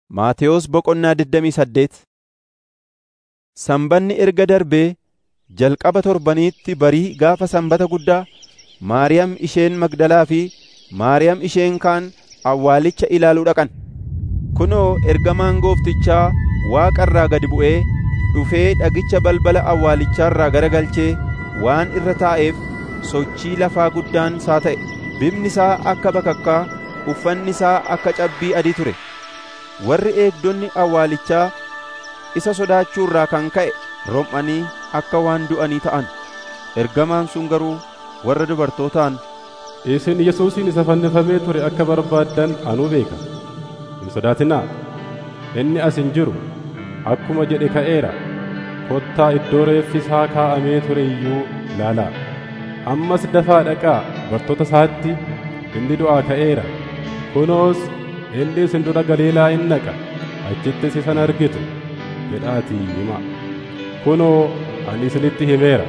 Maatewos Boqonnaa 28 Sanbanni erga darbee jalqaba torbaniitti barii gaafa sanbata guddaa Maariyaam isheen Magdalaa fi Maariyaam isheen kaan awwaalicha ilaaluu dhaqan. Kunoo ergamaan Gooftichaa Waaqa irraa gad bu'ee dhufee dhagicha balbala awwaalichaarraa garagalchee waan irra taa'eef sochii lafaa guddaan isaa ta'e. Bifni isaa akka bakakkaa, uffanni isaa akka cabbii adii ture. Warri eegdonni awwaalichaa isa sodaachuurraa kan ka'e rom'anii akka waan du'anii ta'an. Ergamaan sun garuu warra dubartootaan, Isin Yesuusin isa fannifamee ture akka barbaaddan anuu beeka. Hin sodaatinaa. Inni as hin jiru. Akkuma jedhe ka'eera. Kottaa iddoo reeffi isaa kaa'amee ture iyyuu ilaalaa. Ammas dafaa dhaqaa bartoota isaatti inni du'aa ka'eera. Kunoos inni isin dura Galiilaa in dhaqa. Achittis isan argitu. jedhaatii himaa. Kunoo ani isinitti himeera.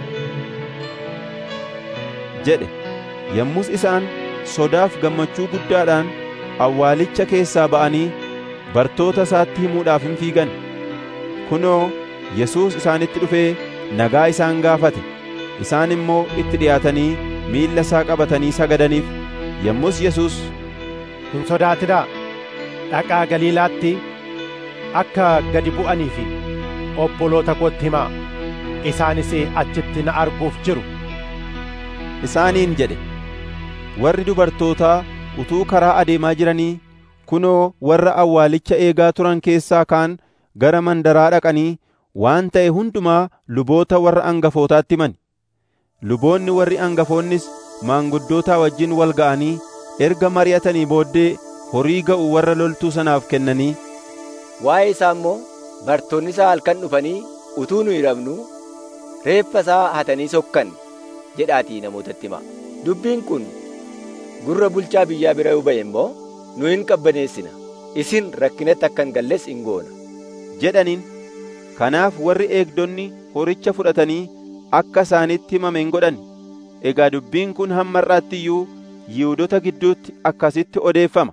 jedhe. Yommus isaan sodaaf gammachuu guddaadhaan awwaalicha keessaa ba'anii bartoota isaatti himuudhaaf hin fiigan. Kunoo Yesuus isaanitti dhufee nagaa isaan gaafate. Isaan immoo itti dhiyaatanii miilla isaa qabatanii sagadaniif. Yommus Yesuus, Hin sodaatinaa. Dhaqaa Galiilaatti akka gadi bu'anii fi obboloota kootti himaa. Isaanis achitti na arguuf jiru. isaaniin jedhe. Warri dubartootaa utuu karaa adeemaa jiranii kunoo warra awwaalicha eegaa turan keessaa kaan gara mandaraa dhaqanii waan ta'e hundumaa luboota warra angafootaatti himan. Luboonni warri angafoonnis maanguddootaa wajjin wal ga'anii erga mari'atanii booddee horii ga'u warra loltuu sanaaf kennanii Waa'ee isaa immoo bartoonni isaa halkan dhufanii utuu nu hiramnu reeffa isaa hatanii sokkan jedhaatii namootatti hima. Dubbiin kun gurra bulchaa biyyaa bira yoo ba'e immoo nu hin qabbaneessina. Isin rakkinatti akka hin galles hin goona. jedhaniin. Kanaaf warri eegdonni horicha fudhatanii akka isaanitti himame hin godhan. Egaa dubbiin kun hamma har'aatti iyyuu Yihuudota gidduutti akkasitti odeeffama.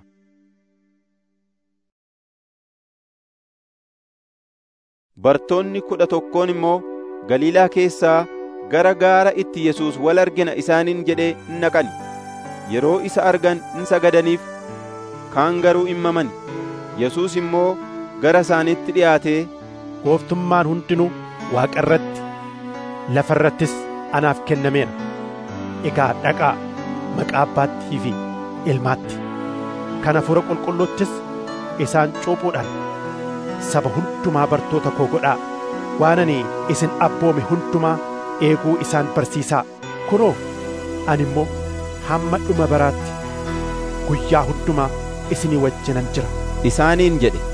Bartoonni kudha tokkoon immoo Galiilaa keessaa gara gaara itti Yesuus wal argina isaaniin jedhee in dhaqan. Yeroo isa argan in sagadaniif, kaan garuu in mamani. Yesuus immoo gara isaaniitti dhiyaatee, Gooftummaan hundinuu Waaqa irratti, lafa irrattis anaaf kennameera. Egaa dhaqaa maqaa Abbaattii fi Ilmaatti, kan Hafuura Qulqulluuttis isaan cuuphuudhaan saba hundumaa bartoota koo godhaa. Waan ani isin abboome hundumaa eeguu isaan barsiisaa. Kunoo, ani immoo hamma dhuma baraatti guyyaa hundumaa isinii wajjinan jira. isaaniin jedhe.